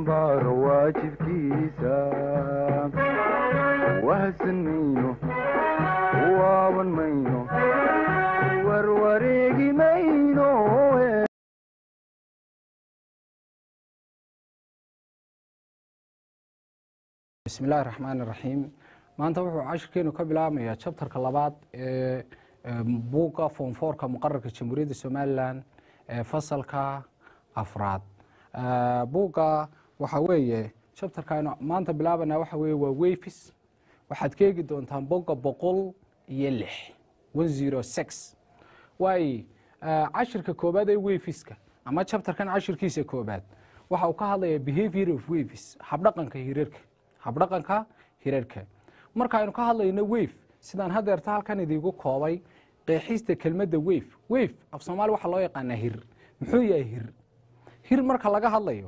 xambaaro waajibkiisa wahsan mayno waaban mayno warwareegi mayno bismi illaahi raxmaan iraxiim maanta wuxuu cashirkeenu ka bilaabmayaa jabtarka labaad ee buugga foomfoorka muqararka jamhuuriyadda somalilan ee fasalka afraad buugga waxaa weeye jabtarkaanu maanta bilaabanaa waxa weeye waa wefis waxaad ka eegi doontaan bogga boqol iyo lix one zero six waay cashirka koobaad ee wefiska ama jabtarkan cashirkiisa koobaad waxa uu ka hadlayaa behavior of wefis habdhaqanka hirarka habdhaqanka hirarka markaaynu ka hadlayno wef sidaan hadeerta halkan idiigu koobay qeexista kelmadda wef wef af soomaali waxaa loo yaqaanaa hir muxuu yahay hir hir marka laga hadlayo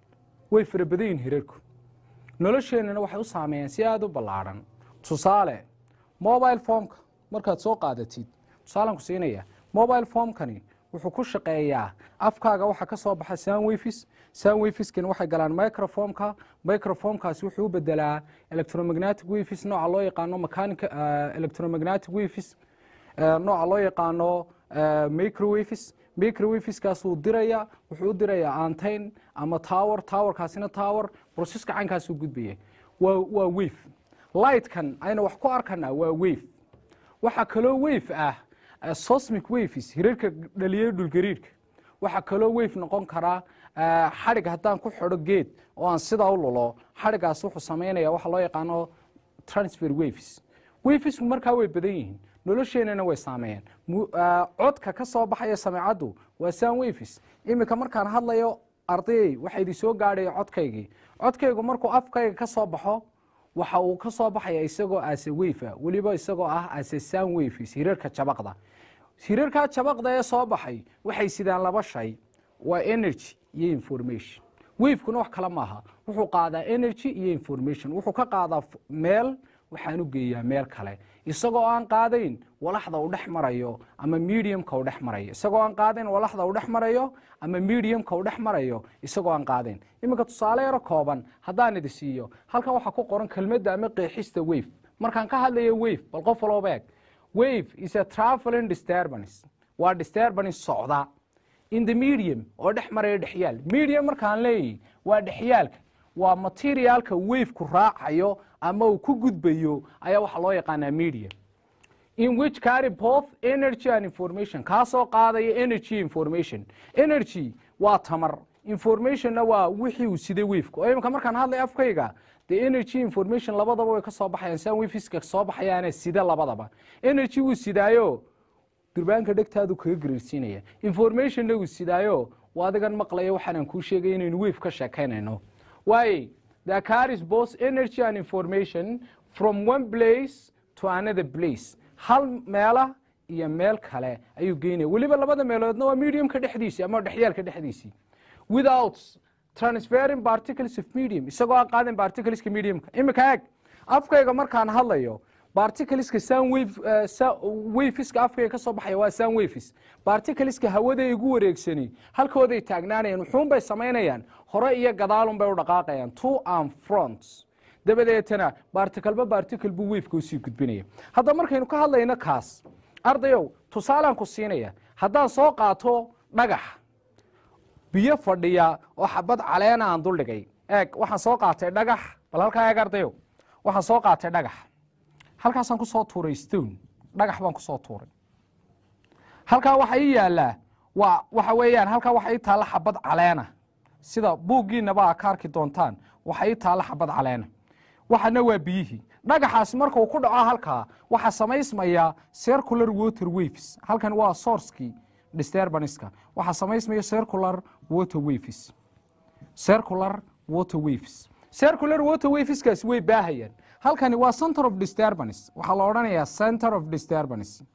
way fara badan yihin hirarku nolosheennana waxay u saameeyeen si aada u ballaadhan tusaale mobile formka markaad soo qaadatid tusaalaan ku siinaya mobile formkani wuxuu ku shaqeeyaa afkaaga waxaa ka soo baxa sanwefis sanwefiskani waxay galaan microformka microformkaasi wuxuu u bedelaa electromagnetic wefis nooca loo yaqaano mechanic electromagnetic wefis nooca loo yaqaano microwefis microwefiskaasuu diraya wuxuu u dirayaa antain ama tower towerkaasina tower broseska caynkaasuu gudbaya waa waa wef lightkan ayna wax ku arkanaa waa wef waxaa kaloo wef ah sosmic wefis hirarka dhaliyay dhulgariirka waxaa kaloo wef noqon karaa xadhig haddaan ku xidho geed oo aan sidaa u lulo xadhigaas wuxuu samaynaya waxa loo yaqaano transfer wefis wefisku markaa way badan yihiin nolosheenana way saameeyeen codka ka soo baxaya sameecaddu waa san wefis iminka markaan hadlayo ardayey waxa idin soo gaadhaya codkaygii codkaygu markuu afkayga ka soo baxo waxa uu ka soo baxaya isagoo ase wefa weliba isagoo ah ase san wefis hirarka jabaqda hirarkaa jabaqda ee soo baxay waxay sidaan laba shay waa energy iyo information wefkuna wax kale maaha wuxuu qaadaa energy iyo information wuxuu ka qaadaa meel waxaan u geeyaa meel kale isagoo aan qaadayn walaxda uu dhex marayo ama mediumka uu dhex marayo isagoo aan qaadayn walaxda uu dhex marayo ama mediumka uu dhex marayo isagoo aan qaadayn iminka tusaale yaro kooban haddaan idi siiyo halkan waxaa ku qoran kelmadda ama qeexista wef markaan ka hadlayo wef bal qof walooba eeg wef is a traveling disturbance waa disturbance socda in the medium oo dhex maraya dhexyaal medium markaan leeyahy waa dhexyaalka waa materialka wefku raacayo ama uu ku gudbayo ayaa waxaa loo yaqaanaa medium in which carry both energy and information kaasoo qaadaya energy information energy waa tamar informationna waa wixii uu siday wefku oo iminka markaan hadlay afkayga dee energy information labadaba way ka soo baxayaan san wefiska soo baxayaane sida labadaba energy wuu sidaayo durbaanka dhegtaadu kaga gariirsiinaya informationna wuu sidaayo waa adigan maqlaya waxaanaan kuu sheegay inaynu wef ka sheekaynayno waaye the carries both energy and information from one place to another place hal meela iyo meel kale ayuu geynaya weliba labada meeloodna waa mediumka dhexdiisii ama dhexyaalka dhexdiisii without transferring particles of medium isagoo aan qaadin particleska mediumka imika eeg afkayga markaan hadlayo barticleska san wefiska afkayga ka soo baxaya waa san wefis barticleska hawada igu wareegsani halkooday taagnaanayaan wuxuunbay samaynayaan hore iyo gadaalun bay u dhaqaaqayaan two and front dabadeetana barticalba barticle buu wefka usii gudbinaya haddaba markaynu ka hadlayno kaas ardayow tusaalaan ku siinaya haddaan soo qaato dhagax biyo fadhiya oo xabad caleena aan duldhigay eeg waxaan soo qaatay dhagax bal halkaa eeg ardayow waxaan soo qaatay dhagax halkaasaan ku soo tuuray stone dhagax baan ku soo tuuray halkaa waxa ii yaallaa waa waxa weeyaan halkaa waxa ii taalla xabad caleena sida buuggiinaba aa ka arki doontaan waxa ii taalla xabad caleena waxana waa biyihii dhagaxaas markuu ku dhaco halkaa waxaa samaysmaya circular water waves halkan waa sourcekii disturbanska waxaa samaysmaya circular water waves circular water waves circular water waveskaasi way baahayaan halkani waa center of disturbance waxaa la odhanayaa center of disturbance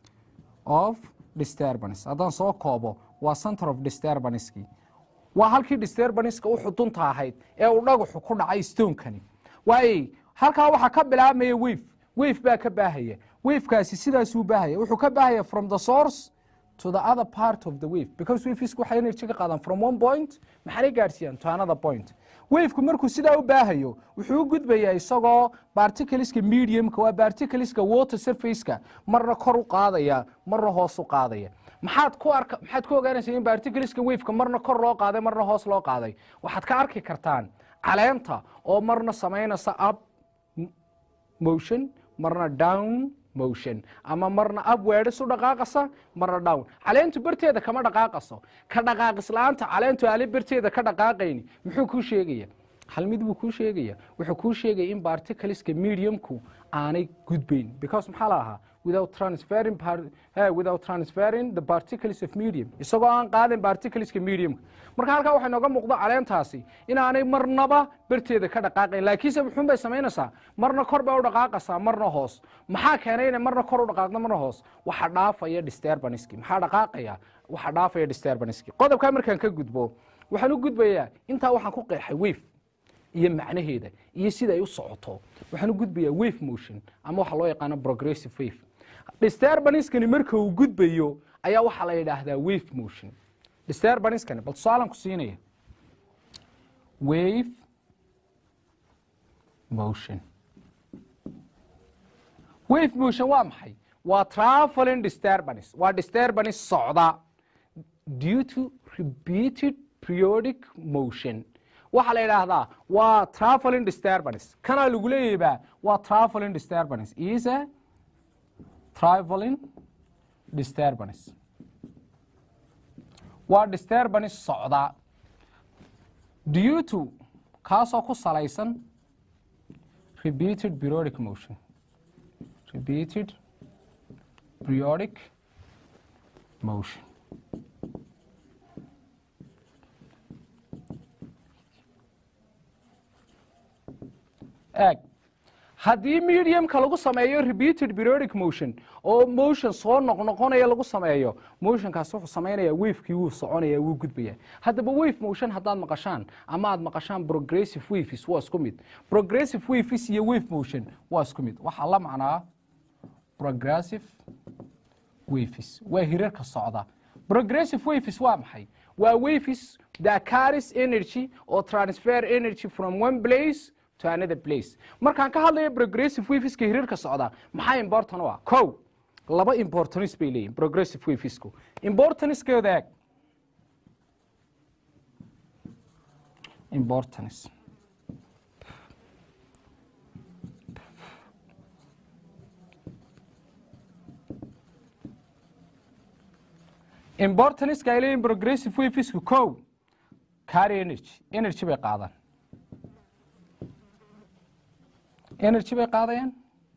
of disturbance haddaan soo koobo waa center of disturbancekii waa halkii disturbanceka u xudunta ahayd ee uu dhagaxu ku dhacay stonekani waay halkaa waxaa ka bilaabmaya wef wef baa ka baahaya wefkaasi sidaasuu baahaya wuxuu ka baahaya from the source to the other part of the wave because wafisku waxay energy ka qaadaan from one point maxaanay gaadhsiiyaan to another point wavku markuu sidaa u baahayo wuxuu u gudbayaa isagoo barticleska mediumka waa barticleska water surfaceka marna kor u qaadaya marna hoos u qaadaya maxaad ku arka maxaad ku ogaanaysaa in barticleska waveka marna kor loo qaaday marna hoos loo qaaday waxaad ka arki kartaan caleenta oo marna samaynaysa up motion marna down motion ama marna upwards u dhaqaaqasa marna down caleentu barteeda kama dhaqaaqaso ka dhaqaaqis la-aanta caleentu aali barteeda ka dhaqaaqayni muxuu kuu sheegaya hal mid buu kuu sheegaya wuxuu kuu sheegaya in barticleska mediumku aanay gudbayn because maxaa la ahaa without transferring par- eh, without transferring the particles of medium isagoo aan qaadin particleska mediumka marka halkaa waxay nooga muuqdo caleentaasi inaanay marnaba barteeda ka dhaqaaqayn laakiinse muxuun bay samaynaysaa marna kor bay u dhaqaaqaysaa marna hoos maxaa keenay inay marna kor u dhaqaaqdo marna hoos waxa dhaafaya disturbanski maxaa dhaqaaqaya waxa dhaafaya disturbanski qodobkaa markaan ka gudbo waxaan u gudbayaa intaa waxaan ku qeexay wave iyo macnaheeda iyo sida ay u socoto waxaan u gudbayaa wave motion ama waxa loo yaqaano progressive wave disturbanskani marka uu gudbayo ayaa waxaa la yidhaahdaa wave motion disturbanskani bal tusaalan ku siinaya wave motion wave motion waa maxay waa traveling disturbance waa disturbance socda due to repeated periodic motion waxaa la yidhaahdaa waa traveling disturbance kanaa lagu leeyaybaa waa traveling disturbance is a traveling disturbance waa disturbance socda due to kaasoo ku salaysan repeated periodic motion repeated periodic motion eeg haddii mediumka lagu sameeyo repeated periodic motion oo motion soo noqnoqonaya lagu sameeyo motionkaas wuxuu samaynaya wavekii wuu soconaya wuu gudbaya haddaba wave motion haddaad maqashaan ama aad maqashaan progressive waves waa isku mid progressive waves iyo wave motion waa isku mid waxaa la macnaa progressive waves waa hirarka socda progressive waves waa maxay waa waves that carries energy or transfer energy from one place to another place markaan ka hadlayo progressive waveska hirarka socda maxaa important u ah kow laba importance bay leeyihin progressive wavesku importancekeeda eeg importance importanceka ay leeyihin progressive wavesku kow carry energy energy bay qaadaan energy bay qaadayaan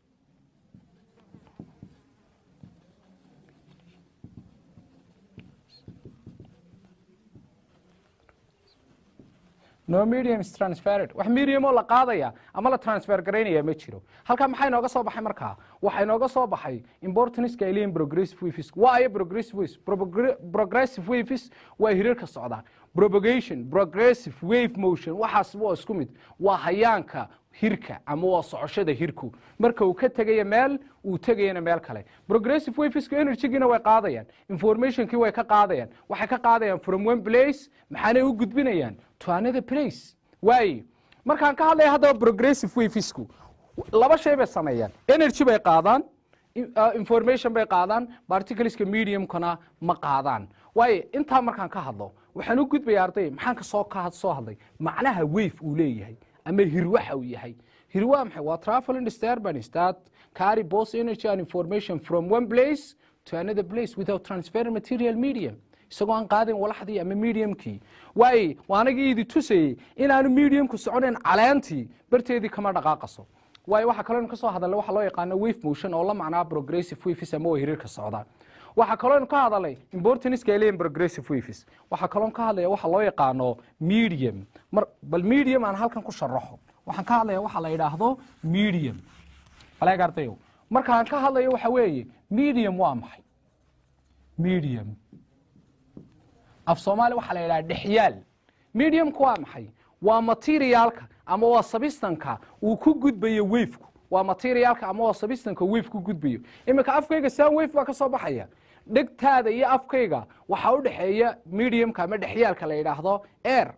no medium is transferred wax medium oo la qaadaya ama la transfer garaynaya ma jiro halkaa maxaa inooga soo baxay markaa waxaa inooga soo baxay importanceka ay leeyihin progressive waves waa ayo progressive waves Progr- progressive waves waa hirarka socda propagation progressive wave motion waxaas waa isku mid waa hayaanka hirka ama waa socoshada hirku marka uu ka tegaya meel uu tegayana meel kale progressive waveska energygiina way qaadayaan informationkii way ka qaadayaan waxay ka qaadayaan from one place maxaanay u gudbinayaan to another place waaye markaan ka hadlaya haddaba progressive wavesku laba shay bay sameeyaan energy bay qaadaan in- uh, information bay qaadaan particleska mediumkana ma qaadaan waayo intaa markaan ka hadlo waxaan u gudbaya arday maxaan ka soo ka soo hadlay macnaha wave uu leeyahay ama hir waxa uu yahay hir waa maxay waa traveling disturbance that carry both energy and information from one place to another place without transferring material medium isagoo aan qaadin walaxdii ama mediumkii waaye waa anagii idi tusayey inaanu mediumku soconayn caleentii barteedii kama dhaqaaqaso waayo waxaa kaloo ka soo hadalay waxa loo yaqaano wave motion oo la macnaa progressive waves ama waa hirarka socda waxaa kaloo ka hadalay importanceka ay leeyihin progressive waves waxaa kaloo ka hadlaya waxa loo yaqaano medium mar bal medium aan halkan ku sharaxo waxaan ka hadlaya waxa la yidhaahdo medium baleeg ardayow markaan ka hadlayo waxa weeye medium waa maxay medium af soomaali waxaa la yidhaha dhexyaal mediumku waa maxay waa materialka ama waa sabistanka uu ku gudbayo wafeku waa materialka ama waa sabistanka wave ku gudbayo iminka afkayga sound wave baa ka soo baxaya dhegtaada iyo afkayga waxaa u dhexeeya mediumka ama dhexyaalka la yidhaahdo air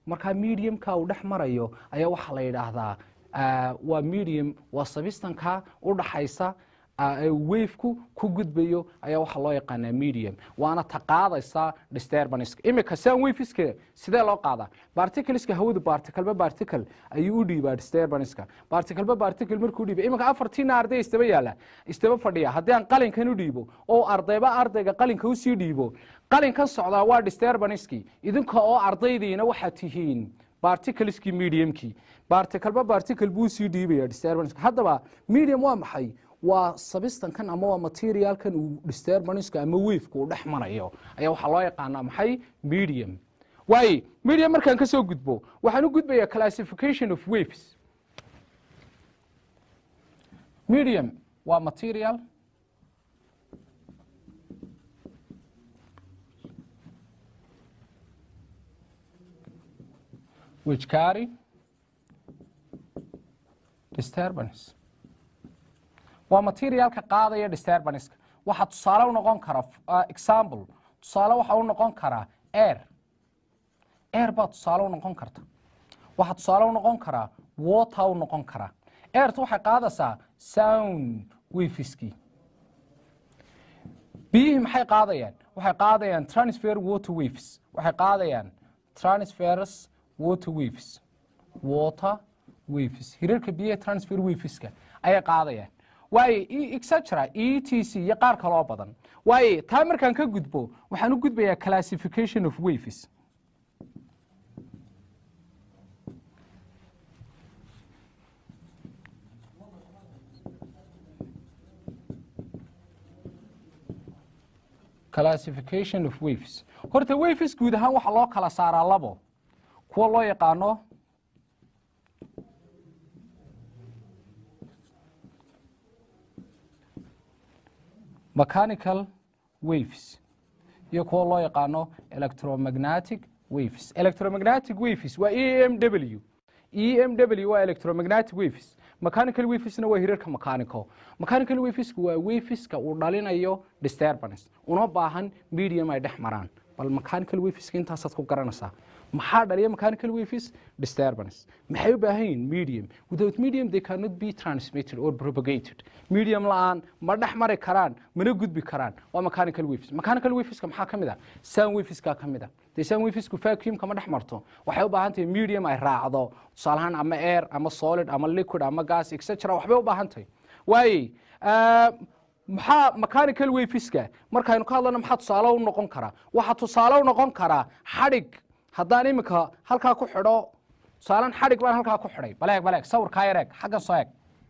markaa mediumka uu dhex marayo ayaa waxaa la yidhaahdaa ah, waa medium waa sabistanka u dhaxaysa wafku ku gudbayo ayaa waxaa loo yaqaanaa medium waana ta qaadaysa disturbanska imika san wafiska sidee loo qaadaa barticleska hawadu barticleba barticle ayuu u dhiibaa disturbanska barticleba barticle markuu dhiiba imika afartiina arday istaba yaala istaba fadhiya haddii aan qalinkan u dhiibo oo ardayba ardayga qalinka usii dhiibo qalinkan socdaa waa disturbanskii idinka oo ardaydiina waxaad tihiin barticleskii mediumkii barticleba barticle buu sii dhiibaya disturbanska haddaba medium waa maxay waa sabistankan ama waa materialkan uu disturbanska ama wafeka uu dhex marayo ayaa waxaa loo yaqaanaa maxay medium waaye medium markaan ka soo gudbo waxaan u gudbayaa classification of waves medium waa material which carry disturbance waa materialka qaadaya disturbanska waxaa tusaale u noqon kara uh, example tusaale waxa u noqon karaa air air baa tusaale u noqon karta waxaa tusaale u noqon karaa water u noqon karaa airtu waxay qaadaysaa sound wafiskii biyihii maxay qaadayaan waxay qaadayaan transfer water waves waxay qaadayaan transfers water waves water waves hirarka biyaha transfer waveska ayay qaadayaan waaye exagera e t c iyo qaar kaloo badan waaye taa markaan ka gudbo waxaan u gudbayaa classification of waves classification of waves horta waves guud ahaan waxaa loo kala saaraa labo kuwa loo yaqaano mechanical waves iyo kuwa loo yaqaano electromagnetic waves electromagnetic waves waa e m w e m w waa electromagnetic waves mechanical wavesna waa hirarka mechanical mechanical wavesku waa waveska uu dhalinayo disturbance una baahan medium ay dhex maraan bal mechanical waveska intaasaad ku garanaysaa maxaa dhaliya mechanical waves disturbance maxay u baahan yihiin medium without medium they cannot be transmitted or propagated medium la-aan ma dhex mari karaan mana gudbi karaan waa mechanical waves mechanical waveska maxaa ka mid ah sound waveska ka mid ah dee sound wavesku vacuumka ma dhex marto waxay u baahan tahay medium ay raacdo tusaale ahaan ama air ama solid ama liquid ama gas etc waxbay u baahan tahay waaye maxaa mechanical waveska markaynu ka hadlana maxaa tusaale u noqon karaa waxaa tusaale u noqon karaa xadhig haddaan iminka halkaa ku xidho tusaalan xadhig baan halkaa ku xidhay baleeg baleeg sawirkaa yar eeg xaggan soo eeg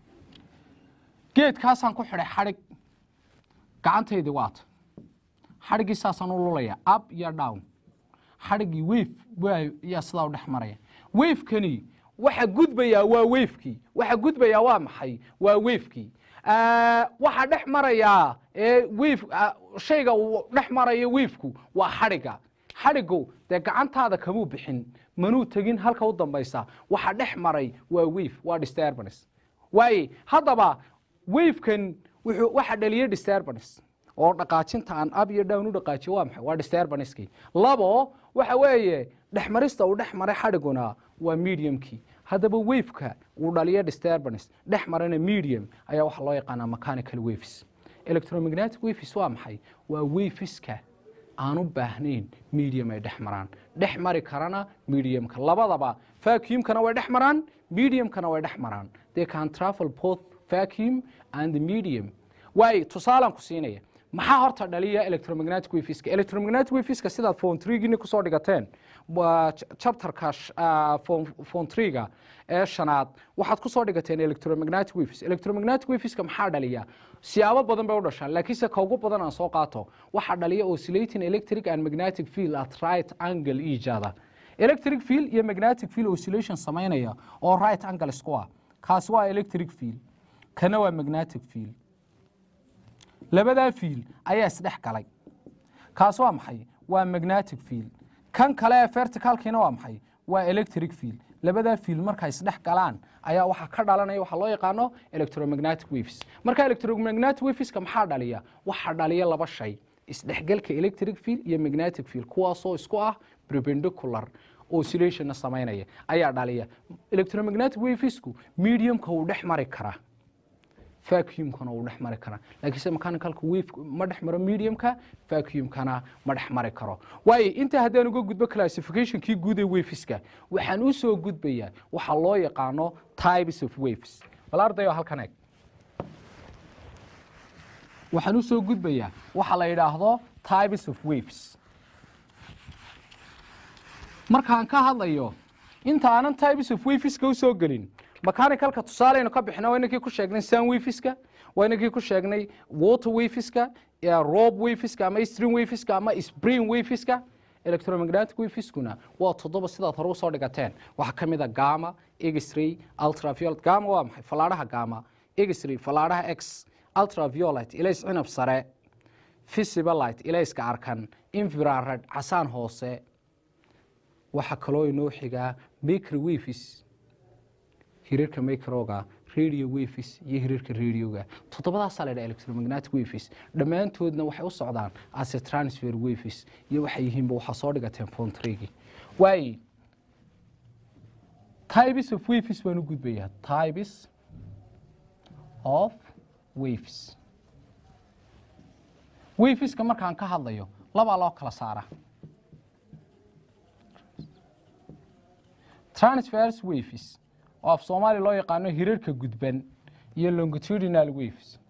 geedkaasaan ku xidhay xadhig gacantaydii waata xadhiggii saasaan u lulaya up iyo down xadhiggii wave waa yaa sidaa u dhex maraya wavekani waxa gudbayaa waa wavekii waxa gudbayaa waa maxay waa wavekii waxaa dhex marayaa ee wave shayga uu dhex marayo wavku waa xadhigga xadhigu dee gacantaada kamuu bixin manuu tegin halka u dambaysa waxa dhex maray waa wave waa disturbance waaye haddaba wavekan wuxuu waxa dhaliyay disturbance oo dhaqaajinta aan ab iyo down u dhaqaajiyo waa maxay waa disturbancekii labo waxa weeye dhexmarista uu dhex maray xadhiguna waa mediumkii haddaba waveka uu dhaliyo disturbance dhex marana medium ayaa waxaa loo yaqaanaa mechanical waves electromagnetic waves waa maxay waa waveska aan u baahnayn medium ay dhex maraan dhex mari karana mediumka labadaba vacuumkana way dhex maraan mediumkana way dhex maraan they can travel both vacuum and the medium waayo tusaalaan ku siinaya maxaa horta dhaliya electromagnetic waveska electromagnetic waveska sidaad phone trigini kusoo dhigateen waa chapterka phone triga ee shanaad waxaad kusoo dhigateen electromagnetic waves electromagnetic waveska maxaa dhaliya siyaabo badan bay u dhashaan laakiinse ka ugu badan aan soo qaato waxaa dhaliya oscillating electric and magnetic field at right angle each other electric field iyo magnetic field oscillation samaynaya oo right angle isku ah kaasi waa electric field kana waa magnetic field labadaa fiil ayaa isdhex galay kaas waa maxay waa magnetic field kan kale ee verticalkiina waa maxay waa electric field labadaa fiil markay isdhex galaan ayaa waxaa ka dhalanaya waxaa loo yaqaano electromagnetic waves marka electromagnetic waveska maxaa dhaliya waxaa dhaliya laba shay isdhexgalka electric field iyo magnetic field kuwaasoo isku ah perpendicular oscillationna samaynaya ayaa dhaliya electromagnetic wavesku mediumka uu dhex mari karaa vacuumkana uu dhex mari karaa laakiinse mechanicalka wave ma dhex maro mediumka vacuumkana ma dhex mari karo waayo intaa haddaan uga gudbo classificationkii guud ee waveska waxaan u soo gudbayaa waxa loo yaqaano types of waves bal ardayo halkan eeg waxaan u soo gudbayaa waxa la yidhaahdo types of waves markaan ka hadlayo inta aanan types of waveska u soo gelin mechanicalka tusaaleynu ka bixina waa inankii ku sheegnay sun waveska waa inankii ku sheegnay water waveska rob waveska ama stream waveska ama spring waveska electromagnetic waveskuna waa toddoba sidaad hore usoo dhigateen waxaa ka mid a gama x-ray ultraviolet gama waa maxay falaadhaha gama x-ray falaadhaha x ultraviolet ilays cinab sare visible light ilayska arkan infrared casaan hoose waxaa kaloo inoo xigaa microwaves hirarka microga radio waves iyo hirarka radioga toddobadaasaa la ydhaha electromagnetic waves dhammaantoodna waxay u socdaan ase transfer waves iyo waxay yihiinba waxaa soo dhigateen fontregi waaye types of waves baan u gudbayaa types of waves waveska markaan ka hadlayo labaa loo kala saara transfers waves oo af soomaaliya loo yaqaano hirarka gudban iyo longitudinal waves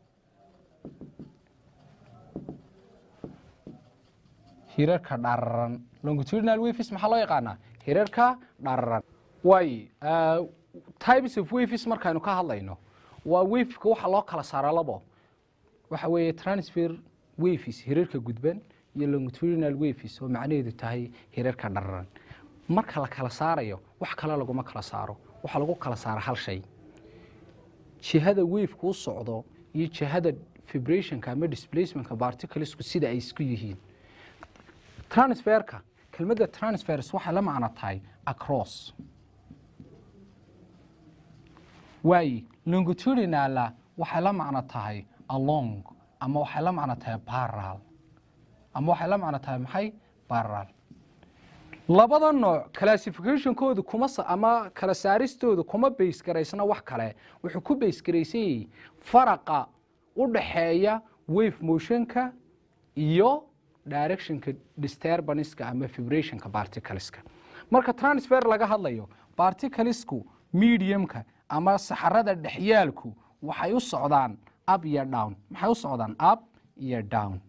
hirarka dhararan longitudinal waves maxaa loo yaqaanaa hirarka dhararan waay types of waves markaanu ka hadlayno waa waveka waxa loo kala saara labo waxa weeye transfer waves hirarka gudban iyo longitudinal waves oo macnaheedu tahay hirarka dhararan marka la kala saarayo wax kale laguma kala saaro waxaa lagu kala saara hal shay jihada waveka u socdo iyo jihada vibrationka ama displacementka particlesku sida ay isku yihiin transferka kelmadda transfers waxay la macno tahay across waaye longitudinala waxay la macno tahay along ama waxay la macno tahay baral ama waxay la macno tahay maxay baral labada nooc classificationkooda kuma ama kala saaristooda kuma bays garaysna wax kale wuxuu ku bays garaysan yahay faraqa u dhaxeeya wave motionka iyo directionka disturbanceska ama vibrationka particleska marka transfer laga hadlayo particlesku mediumka ama saxarada dhexyaalku waxay u socdaan up iyo down maxay u socdaan up iyo down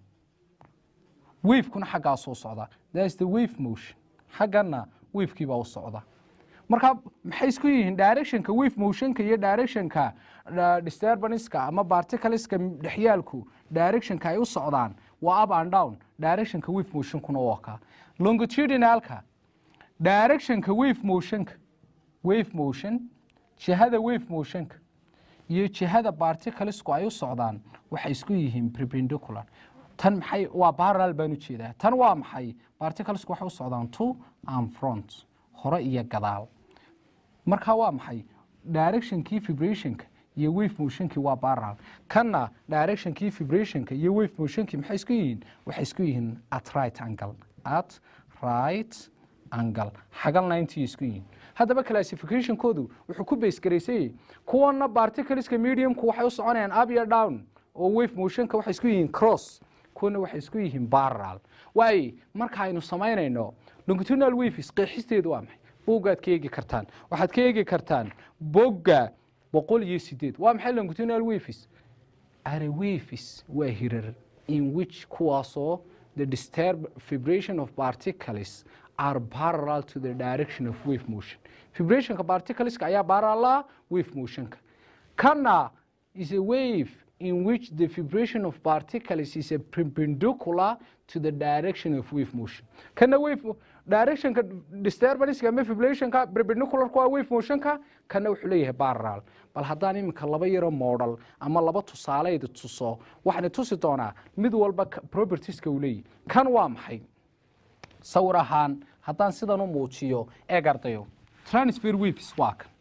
wavekuna xaggaasuu socdaa thats the wave motion xaggana wavekii baa u socda marka maxay isku yihiin directionka wave motionka iyo directionka disturbanceska ama particleska dhexyaalku directionka ay u socdaan waa up and down directionka wave motionkuna waa ka longitudinalka directionka wave motionka wave motion jihada wave motionka iyo jihada particlesku ay u socdaan waxay isku yihiin perpendicular tan maxay waa parallel baan u jeedaa tan waa maxay particlesku waxay u socdaan to and front hore iyo gadaal marka waa maxay directionkii vibrationka iyo wave motionkii waa parallel kanna directionkii vibrationka iyo wave motionkii maxay isku yihiin waxay isku yihiin at right angle at right angle xagalna intii isku yihiin haddaba classificationkoodu wuxuu ku base garaysayey kuwana particleska mediumku waxay u soconayaan up iyo down oo wave motionka waxay isku yihiin cross kuwana waxay isku yihiin parallel waaye marka aynu samaynayno longitudinal waves qeexisteedu waa maxay boggaad ka eegi kartaan waxaad ka eegi kartaan bogga boqol iyo sideed waa maxay longitudinal waves are waves waa hirar in which kuwaasoo the disturb vibration of particles are parallel to the direction of wave motion vibrationka particleska ayaa parallel wave motionka kana is a wave in which the vibration of particles is a perpendicular to the direction of wave motion kana wave directionka disturbanceska ama vibrationka perpendicular waa wave motionka kana wuxuu leeyahay parallel bal haddaan iminka laba yaro model ama laba tusaaleyda tuso waxaan tusi doonaa mid walba propertieska uu leeyahay kan waa maxay sawir ahaan haddaan sidan u muujiyo eeg ardayo transfer waves waa kan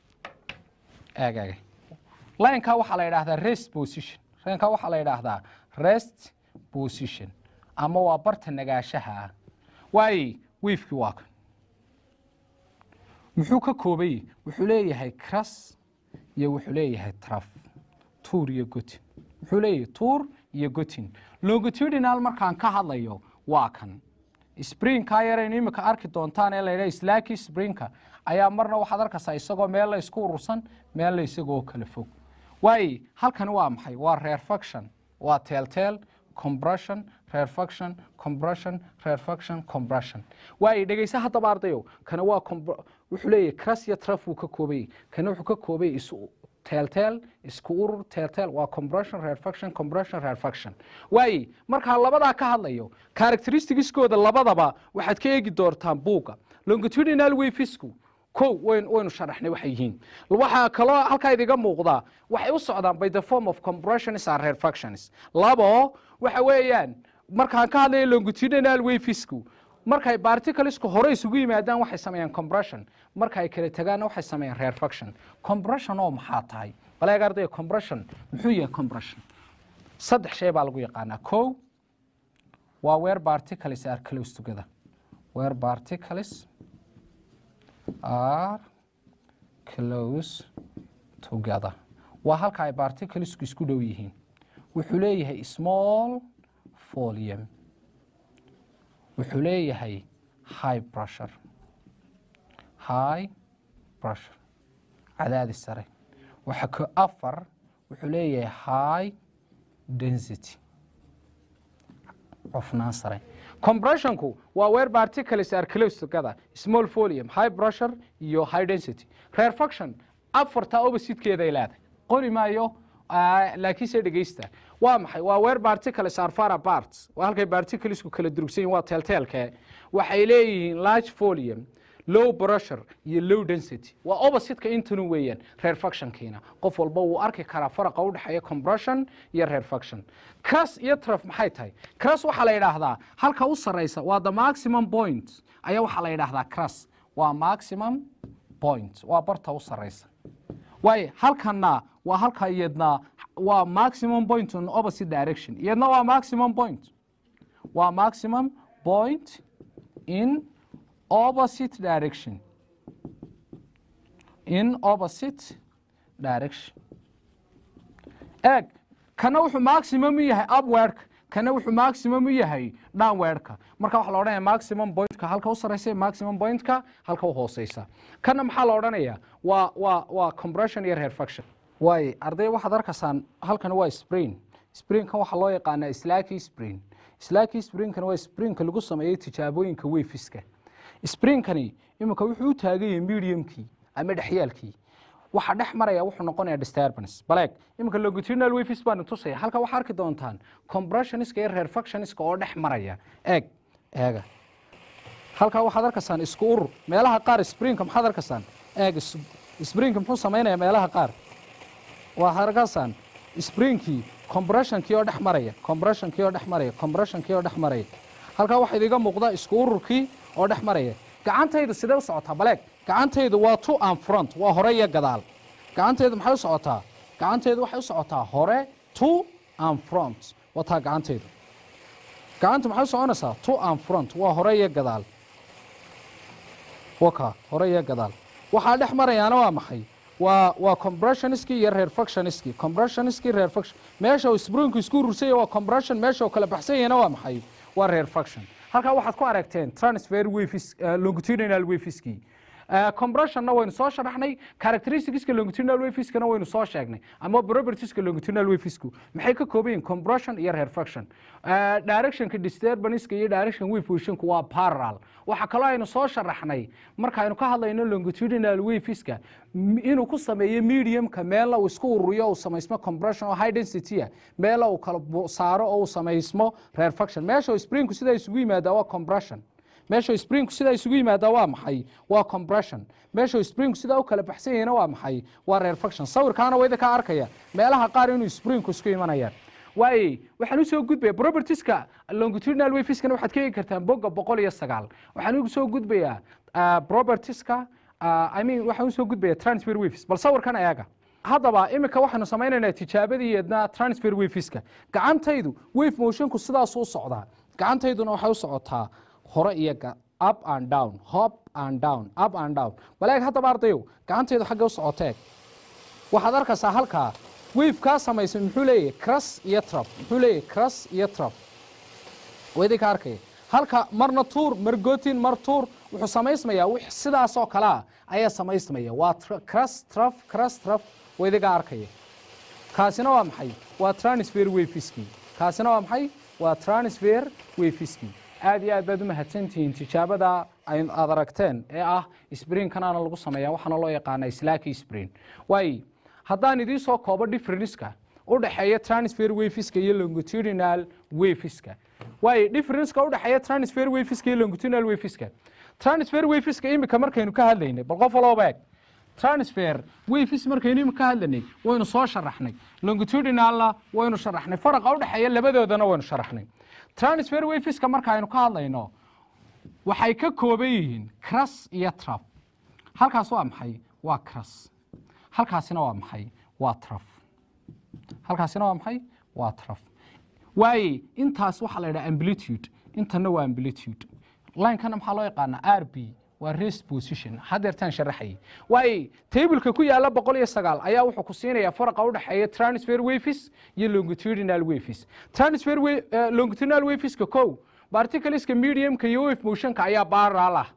eeg eeg lineka waxaa la yidhaahdaa rest position lineka waxaa la yidhaahdaa rest position ama waa barta nagaashaha ah waaye wavekii waa kan muxuu ka koobay wuxuu leeyahay cras iyo wuxuu leeyahay traf tuur iyo gotin muxuu leeyahay tuur iyo gotin longitudinal markaan ka hadlayo waa kan sprinka yaraynu imika arki doontaan ee laydhaha slaki sprinka ayaa marna waxaad arkaysaa isagoo meel la isku urursan meel la isagoo kala fog waayo halkani waa maxay waa rarefaction waa teelteel compression rarefaction compression rarefaction compression waayo dhegeysa haddaba ardayo kana waa compr- wuxuu leeyahay cras iyo traf wuu ka koobayay kana wuxuu ka koobayay isu teelteel isku urur teelteel waa compression rarefaction compression rarefaction waayo markaa labadaa ka hadlayo characteristicsgooda labadaba waxaad ka eegi doortaan buugga longitudinal wafisku kow wayn waynu sharaxnay waxay yihiin waxaa kaloo halkaa idiga muuqdaa waxay u socdaan by the form of compressions and rarefactions labo waxa weeyaan markaan ka hadlayo longitudinal wafisku markay particlesku hore isugu yimaadaan waxay sameeyaan compression marka ay kala tagaanna waxay sameeyaan rarefaction compression oo maxaa tahay baleeg ardaya compression muxuu yahay compression saddex shay baa lagu yaqaanaa kow waa where particles are close together where particles are close together waa halka ay particlesku isku dhow yihiin wuxuu leeyahay small volume wuxuu leeyahay high pressure high pressure cadaadis sare waxa ka afar wuxuu leeyahay high density cufnaan sare compressionku waa where particles are close together small volume high pressure iyo high density rarefaction afarta oppositekeeday leedahay qori maayo ah, laakiinse dhegeysta waa maxay waa where particles are far apart waa halkay particlesku kala durugsan yihin waa teelteelke waxay leeyihiin large volume low pressure iyo low density waa oppositeka intanu weeyaan rarefactionkiina qof walba wuu arki karaa faraqa u dhexeeya compression iyo rarefaction cras iyo traf maxay tahay cras waxaa la yidhaahdaa halka u sareysa waa the maximum point ayaa waxaa la yidhaahdaa cras waa maximum point waa barta u sareysa waayo halkana waa halka iyadna waa maximum point on opposite direction iyadna waa maximum point waa maximum point in opposite direction in opposite direction eeg kana wuxuu maximum u yahay upwardka kana wuxuu maximum u yahay downwardka marka waxaa la odhanaya maximum pointka halka u sareysa maximum pointka halka u hooseysa kana maxaa la odhanaya waa waa waa compression iyo rarefaction waayo arday waxaad arkaysaan halkan waa spring springkan waxaa loo yaqaanaa slaki spring slaki springkana waa springka lagu sameeyey tijaabooyinka wefiska springkani iminka wuxuu u taagan yahay mediumkii ama dhexyaalkii waxa dhex maraya wuxuu noqonaya disturbance baleeg iminka longitudinal wafis baanu tusaya halka waxaa arki doontaan compressioniska iyo rarefactioniska oo dhex maraya eeg eega halkaa waxaad arkaysaan isku urur meelaha qaar springka maxaad arkaysaan eeg is- springka muxuu samaynaya meelaha qaar waxaad arkaysaan springkii compressionkii oo dhex maraya compressionkii oo dhex maraya compressionkii oo dhex maraya halkaa waxaa idiga muuqda isku ururkii oo dhex maraya gacantaydu sidee u socotaa baleeg gacantaydu waa to and front waa hore iyo gadaal gacantaydu maxay u socotaa gacantaydu waxay u socotaa hore to and front wataa gacantaydu gacanta maxay u soconaysaa to and front waa hore iyo gadaal waka hore iyo gadaal waxaa dhex marayaana waa maxay waa waa compressioniski iyo rarefactioniski compressioniski rarefaction meesha uu springku isku urursanya waa compression meesha uu kala baxsan yahayna waa maxay waa rarefaction halkaa waxaad ku aragteen transfer wafis longitudinal wafiskii compressionna waynu soo sharaxnay characteristicska longitudinal wafiskana waynu soo sheegnay ama propertieska longitudinal wafisku maxay ka kooban yihin compression iyo rarefaction directionka disturbanceska iyo direction wave positionku waa parallel waxaa kaloo aynu soo sharaxnay markaaynu ka hadlayno longitudinal wafiska inuu ku sameeyo mediumka meela uu isku ururiyo uu samaysmo compression oo high density ah meela uu kala bu- saaro oo uu samaysmo rarefaction meesha uu springku sida isugu yimaadaa waa compression meesha springku sidaa isugu yimaadaa waa maxay waa compression meesha springku sidaa u kala baxsan yahayna waa maxay waa rarefaction sawirkaana wayda ka arkaya meelaha qaar inuu springku isku imanayaan waaye waxaan usoo gudbaya propertieska longitudinal wafiskana waxaad ka eegi kartaan bogga boqol iyo sagaal waxaan usoo gudbayaa ah, propertieska ah, I mean waxaan usoo gudbaya transfer waves bal sawirkan eega haddaba iminka waxaanu samaynaynaa tijaabadiiedna transfer wafiska gacantaydu wave motionku sidaas u socdaa gacantayduna waxay u socotaa hore iyo ga- up and down hop and down up and down baleeg haddaba ardayow gacanteedu xagga u socoteeg waxaad arkaysaa halkaa weyfkaa samaysan muxuu leeyahay cras iyo traf muxuu leeyahay cras iyo traf wadinka arkaya halka marna tuur mar gotin mar tuur wuxuu samaysmayaa wix sidaasoo kalea ayaa samaysmaya waa cras traf cras traf wadiga arkaya kaasina waa maxay waa transfer wayfiski kaasina waa maxay waa transfer wayfiski aad iyo aad baad u mahadsantihiin tijaabada aad aragteen ee ah sbrinkanaana lagu sameeya waxaana loo yaqaana slaki sprin waay haddaan idiin soo koobo differenska u dhexeeya transfer wayfiska iyo longitudinal wayfiska waay differenceka u dhexeeya transfer wayfiska iyo longitudinal wayfiska transfer wayfiska imika markaynu ka hadlaynay bal qof walooba eeg transfer wayfis markaynu imika ka hadlanay waynu soo sharaxnay longitudinalna waynu sharaxnay faraqa u dhexeeya labadoodana waynu sharaxnay transfer wayfiska marka aynu ka hadlayno waxay ka kooban yihiin cras iyo traf halkaas waa maxay waa cras halkaasina waa maxay waa traf halkaasina waa maxay waa traf waaye intaas waxaa la yidhaha amplitude intana waa amplitude linekana maxaa loo yaqaanaa r b waa rest position hadeertaan sharaxayay waaye tableka ku yaala boqol iyo sagaal ayaa wuxuu ku siinayaa faraqa u dhexeeya transfer wafis iyo longitudinal wafis transfer longitudinal wafiska kow particleska mediumka iyo wave motionka ayaa baaraal ah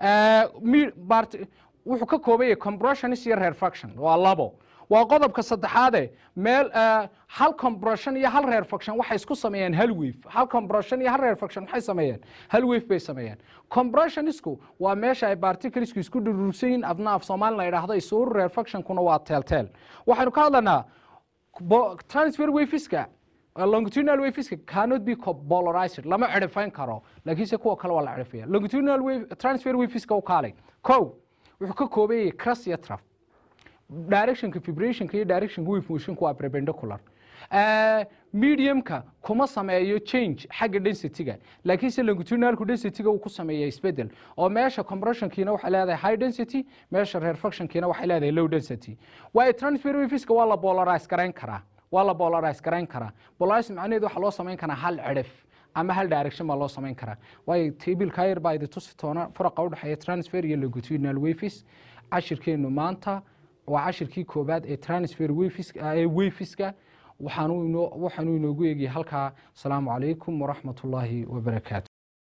wuxuu ka kooban yahay compressionis iyo refraction waa labo waa qodobka saddexaade meel hal compression iyo hal refraction waxay isku sameeyaan hal wave hal compression iyo hal refraction waxay sameeyaan hal wave bay sameeyaan compressionisku waa meesha ay particlesku isku dhurursan yihiin afna af soomaali la yidhaahdo isuur refractionkuna waa teelteel waxaynu ka hadlanaa transfer wafiska longitudinal wafiska cannot be polarized lama cerifayn karo laakiinse kuwa kale waa la cerifaya longitudinal wave transfer wafiska u kaalay kow wuxuu ka kooban yahay cras iyo traf directionka vibrationka iyo directionka wave motionka waa perpendicular mediumka kuma sameeyo change xagga densityga laakiinse longitudinalku densityga uu ku sameeya isbedel oo meesha compressionkiina waxay leedahay high density meesha refractionkiina waxay leedahay low density waayo transfer waveska waa la polarize garayn karaa waa la polarize garayn karaa polarize macnaheedu waxaa loo samayn karaa hal cirif ama hal direction baa loo samayn karaa waayo tabilka yar baa idi tusi toona faraqa u dhexeeya transfer iyo longitudinal waves cashirkeenu maanta waa cashirkii koobaad ee transfer ee wafiska waxaanu inoogu eegaya halkaa asalaamu calaykum waraxmat ullaahi wabarakaatu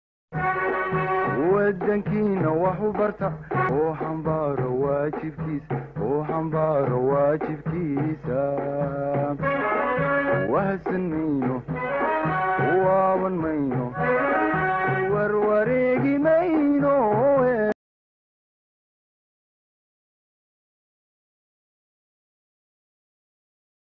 wadankiina wax u barta oo xambaaro waajibkiisa oo xambaaro waajibkiisa wahsan mayno